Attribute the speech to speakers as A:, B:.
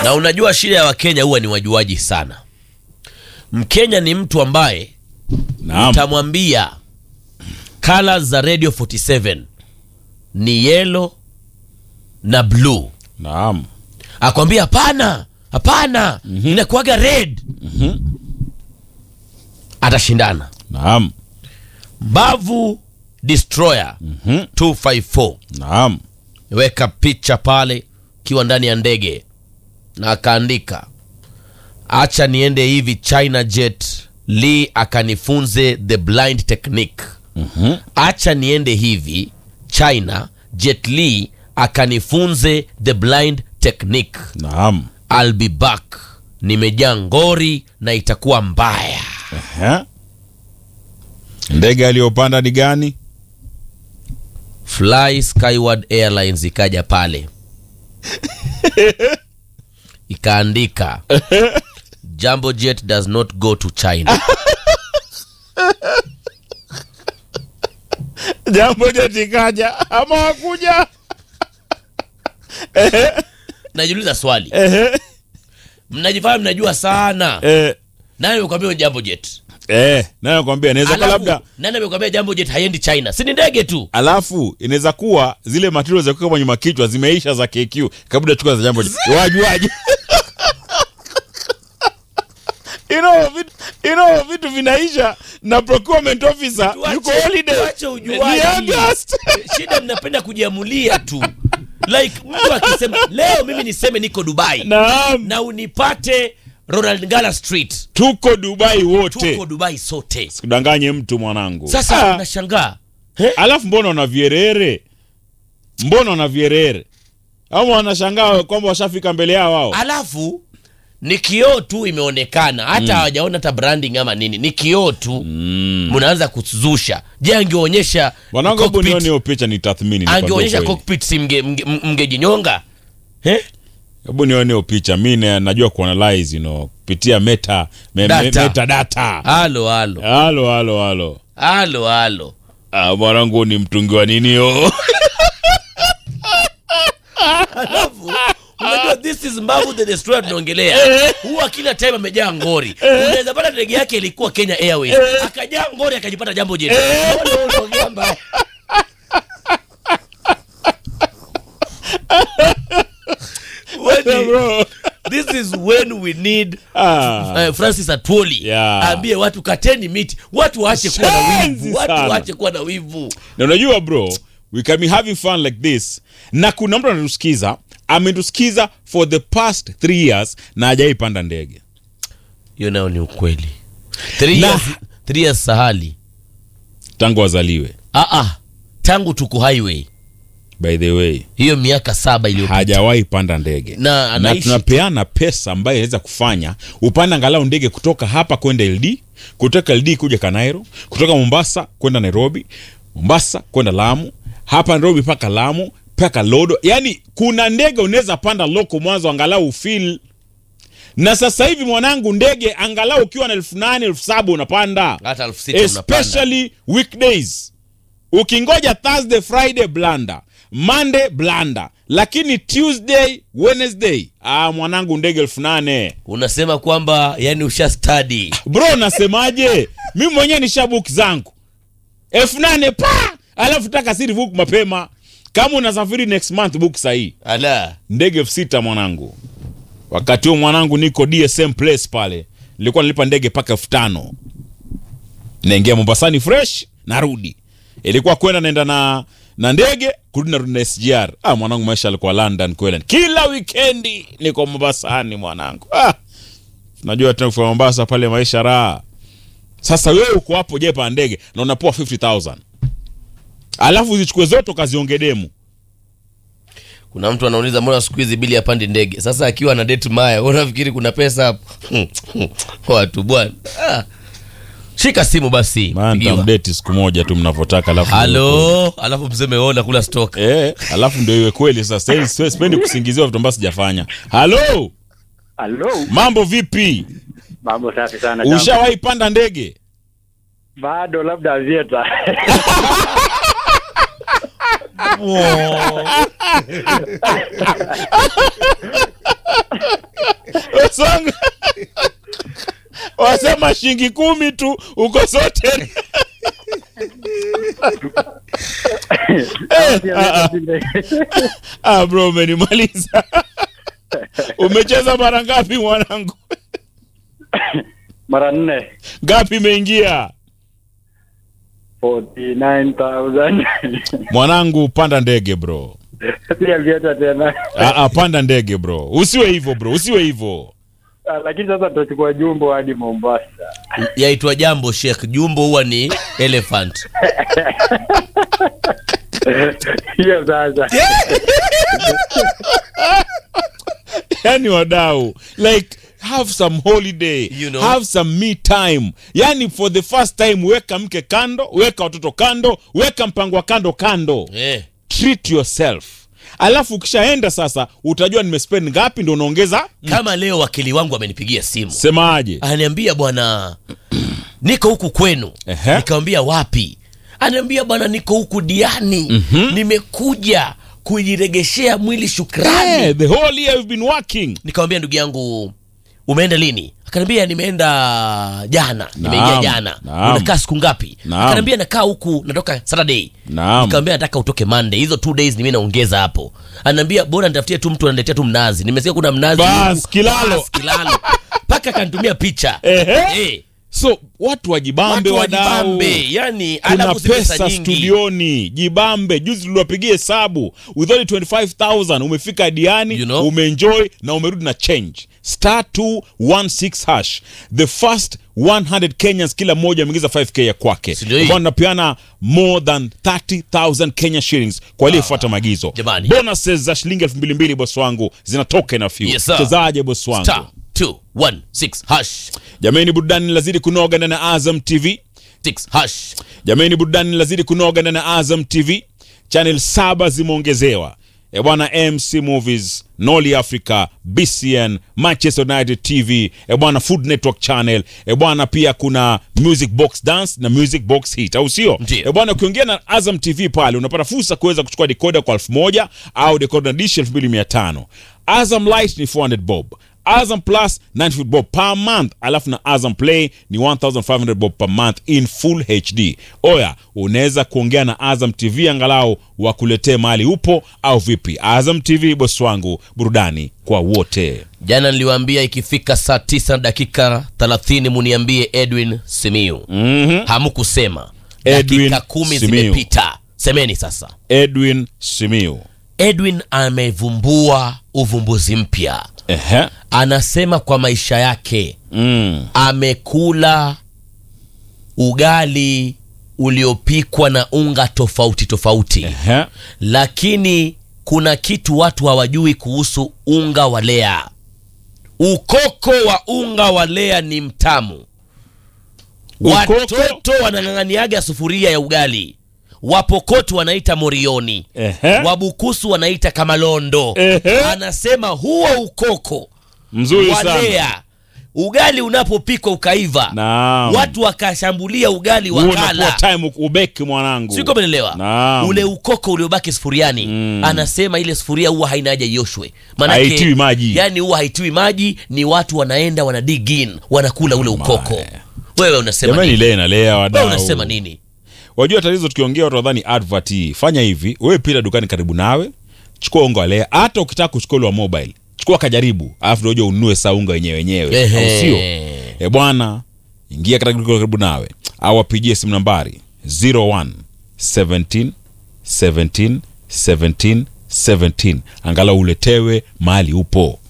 A: na unajua shida ya wakenya huwa ni wajuaji sana mkenya ni mtu ambaye
B: Naam.
A: utamwambia colors za radio 47 ni yellow na blue
B: Naam.
A: akwambia hapana hapana inakuaga red atashindana
B: Naam.
A: mbavu destroyer 254
B: Naam.
A: weka picha pale ukiwa ndani ya ndege na akaandika acha niende hivi china jet lee akanifunze the blind technique acha niende hivi china jet lee akanifunze the blind technique
B: Naam.
A: I'll be back nimejaa ngori na itakuwa mbaya
B: Ehe. Ndege aliyopanda ni gani?
A: fly skyward airlines ikaja pale ikaandika jambo jet does not go to china
B: Jambo jetikaja ama wakuja?
A: najiuliza swali
B: Ehe.
A: mnajifanya mnajua sana
B: Eh.
A: nani amekwambia jambo jet
B: Eh, nayo nakwambia inaweza kuwa labda
A: Alafu, nani amekwambia jambo jet haiendi china si ni ndege tu
B: alafu inaweza kuwa zile material za kuweka kwenye makichwa zimeisha za KQ kabla chukua za jambo wajuaje you know, vitu, you know, vitu vinaisha na procurement officer yuko
A: Tuache-
B: holiday
A: tuache
B: Ni
A: ujuaji.
B: August.
A: shida mnapenda kujiamulia tu like mtu akisema leo mimi niseme niko dubai
B: Naam,
A: na unipate ronald ngala street
B: tuko Dubai wote
A: tuko dubai sote
B: kudanganye mtu mwanangu
A: sasa
B: Ah,
A: nashangaa
B: alafu mbona una vierere mbona una vierere ama wanashangaa kwamba washafika mbele yao wao
A: alafu ni kioo tu imeonekana hata hawajaona hata branding ama nini ni kioo tu mnaanza kuzusha je angeonyesha
B: mwanangu hebu
A: cockpit-
B: nione hiyo picha ni tathmini nikwambie
A: angeonyesha
B: ukweli.
A: cockpit si mge- mge- mngejinyonga eh?
B: hebu nione hiyo picha mi na- najua kuanalyze you know, kupitia meta me, me,
A: Data.
B: metadata
A: halo halo
B: halo halo halo
A: halo halo
B: ah, mwanangu ni mtungi wa nini yo
A: alafu unajua this is mbavu the destroyer tunaongelea huwa kila time amejaa ngori unaweza pata ndege yake ilikuwa kenya airways akajaa ngori akajipata jambo jeti Mbona wewe unaongea mbaya? When-
B: Bro.
A: this is when we need
B: Ah.
A: uh, francis atwoli
B: Yeah.
A: aambie watu kateni miti watu waache kuwa na
B: Shenzi
A: wivu watu
B: sana.
A: waache kuwa na wivu
B: na unajua bro we can be having fun like this na kuna mtu anatusikiza ametusikiza for the past three years na hajaipanda ndege
A: hiyo nayo ni ukweli three
B: Na-
A: years, three years sahali
B: tangu wazaliwe
A: ah, ah, tangu tuko highway
B: by the way
A: hiyo miaka saba iliyopita
B: hajawahi panda ndege
A: Na
B: na
A: anaishi-
B: tunapeana pesa ambayo inaweza kufanya upande angalau ndege kutoka hapa kwenda ld kutoka ld kuja kanairo kutoka mombasa kwenda nairobi mombasa kwenda lamu hapa nairobi mpaka lamu mpaka lodo yaani kuna ndege unaweza panda loko mwanzo angalau ufil na sasa hivi mwanangu ndege angalau ukiwa na elfu nane elfu saba unapanda
A: hata elfu sita unapanda
B: especially weekdays ukingoja thursday friday blanda monday blanda lakini tuesday wednesday ah, mwanangu ndege elfu nane
A: unasema kwamba yani usha study
B: bro nasemaje mi mwenyewe ni shabuk zangu elfu nane pa alafu taka siri book mapema kama unasafiri next month book sahii
A: ala
B: ndege elfu sita mwanangu wakati huo mwanangu niko dsm place pale nilikuwa nalipa ndege mpaka elfu tano naingia mombasani fresh narudi ilikuwa kwenda naenda na na ndege kurudi narudi na sgr ah, mwanangu maisha alikuwa london kweli kila wikendi niko mombasani mwanangu ah, najua tena kufika mombasa pale maisha raha sasa wewe uko hapo jepa ndege na unapoa 50000 alafu zichukue zote ukaziongee demu
A: kuna mtu anauliza mbona siku hizi bili apandi ndege sasa akiwa na date maya unafikiri kuna pesa hapo watu bwana ah. shika simu basi
B: maana
A: pigiwa.
B: nitamdeti siku moja tu mnavyotaka alafu
A: halo alafu mseme ona kula stock
B: Eh, alafu ndio iwe kweli sasa. Sipendi- sipendi- Sipendi kusingiziwa vitu ambavyo sijafanya. Halo,
C: Halo,
B: mambo vipi?
C: mambo safi sana. jambo.
B: Ushawahi panda ndege?
C: Bado labda avieta.
B: kama shilingi kumi tu uko sote Eh, ah, ah. ah, bro umenimaliza umecheza mara ngapi mwanangu
C: mara nne
B: ngapi imeingia
C: 49,000
B: mwanangu panda ndege bro
C: pia vieta tena
B: ah, ah, panda ndege bro usiwe hivyo bro usiwe hivyo
C: Ah, lakini sasa tutachukua jumbo hadi Mombasa.
A: yaitwa jambo Sheikh. Jumbo huwa ni elephant.
C: Hiyo sasa
B: yani wadau like have some holiday
A: You know.
B: have some me time yani for the first time weka mke kando weka watoto kando weka mpango wa kando kando
A: Eh.
B: treat yourself alafu ukishaenda sasa utajua nimespend ngapi ndo unaongeza
A: Kama leo wakili wangu amenipigia simu
B: semaje
A: ananiambia bwana, niko huku kwenu.
B: Ehe.
A: Nikamwambia wapi? Ananiambia bwana, niko huku Diani, nimekuja kujiregeshea mwili shukrani.
B: hey, the whole year you've been working
A: Nikamwambia ndugu yangu, umeenda lini? Akaniambia nimeenda jana, nimeingia
B: Naam,
A: jana.
B: naam.
A: Unakaa siku ngapi?
B: Naam.
A: Akaniambia nakaa huku, natoka Saturday.
B: Naam.
A: Nikamwambia nataka utoke Monday, hizo two days ni mimi naongeza hapo. Ananiambia bora nitafutie tu mtu ananiletea tu mnazi. Nimesikia kuna mnazi
B: Bas,
A: huku.
B: kilalo.
A: Bas, kilalo. Paka akanitumia picha.
B: Ehe.
A: Eh.
B: so watu wajibambe
A: Watu
B: wadau
A: wajibambe, yani
B: kuna
A: alafu si pesa
B: pesa
A: nyingi.
B: studioni jibambe juzi tuliwapigia hesabu with only 25000 umefika diani
A: You know?
B: umeenjoy na umerudi na change star 216 hash the first 100 kenyans kila mmoja ameingiza 5k ya kwake
A: Si ndio hii?
B: ambao napeana more than 30000 kenya shillings kwa aliyefuata maagizo
A: Jamani.
B: bonuses za shilingi 2200 bosi wangu zinatoka na few
A: Yes, sir.
B: chezaje bosi wangu
A: Star 216 hash
B: jamani burudani lazidi kunoga ndani ya azam tv
A: 6 hash.
B: jamani burudani lazidi kunoga ndani ya azam tv channel saba zimeongezewa e bwana mc movies noli africa bcn manchester united tv e bwana food network channel e bwana pia kuna music box dance na music box hit au sio
A: Ndio.
B: e bwana ukiongea na azam tv pale unapata fursa kuweza kuchukua decoder kwa elfu moja au decoder na dish elfu mbili mia tano azam light ni 400 bob Azam Plus 90 bob per month, alafu na Azam Play ni 1500 bob per month in full HD. Oya, unaweza kuongea na Azam TV angalau wakuletee mahali upo au vipi? Azam TV bosi wangu, burudani kwa wote.
A: Jana niliwaambia ikifika saa 9 na dakika 30 muniambie Edwin Simiu.
B: Mhm.
A: Hamkusema.
B: Edwin
A: Dakika kumi
B: Simiyu.
A: zimepita. Semeni sasa.
B: Edwin Simiu.
A: Edwin amevumbua uvumbuzi mpya.
B: Ehe.
A: Anasema kwa maisha yake
B: Mm.
A: amekula ugali uliopikwa na unga tofauti tofauti,
B: Ehe.
A: lakini kuna kitu watu hawajui kuhusu unga wa lea. Ukoko wa unga wa lea ni mtamu.
B: Ukoko?
A: Watoto wanang'ang'aniaga sufuria ya ugali, wapokoto wanaita morioni,
B: Ehe.
A: wabukusu wanaita kamalondo.
B: Ehe.
A: Anasema huo ukoko
B: Mzuri sana.
A: walea ugali unapopikwa ukaiva
B: Naam.
A: watu wakashambulia ugali
B: Huo unakuwa
A: wakala
B: time ubeki mwanangu.
A: siko menelewa
B: Naam.
A: ule ukoko uliobaki sufuriani anasema ile sufuria huwa haina haja ioshwe
B: Haitiwi maji.
A: yani huwa haitiwi maji ni watu wanaenda wana dig in wanakula ule ukoko wewe unasema
B: Jamani
A: nini?
B: lea na lea
A: wewe
B: wadau.
A: unasema nini
B: Wajua tatizo tukiongea watu wadhani advert hii. Fanya hivi, wewe pita dukani karibu nawe, chukua unga wa lea. Hata ukitaka kuchukua ule wa mobile, chukua kajaribu, alafu ndio uje ununue saa unga wenyewe wenyewe.
A: Ehe.
B: Au sio? Eh bwana, ingia katika duka karibu nawe au wapigie simu nambari 01 17 17 17 17 angalau uletewe mahali upo.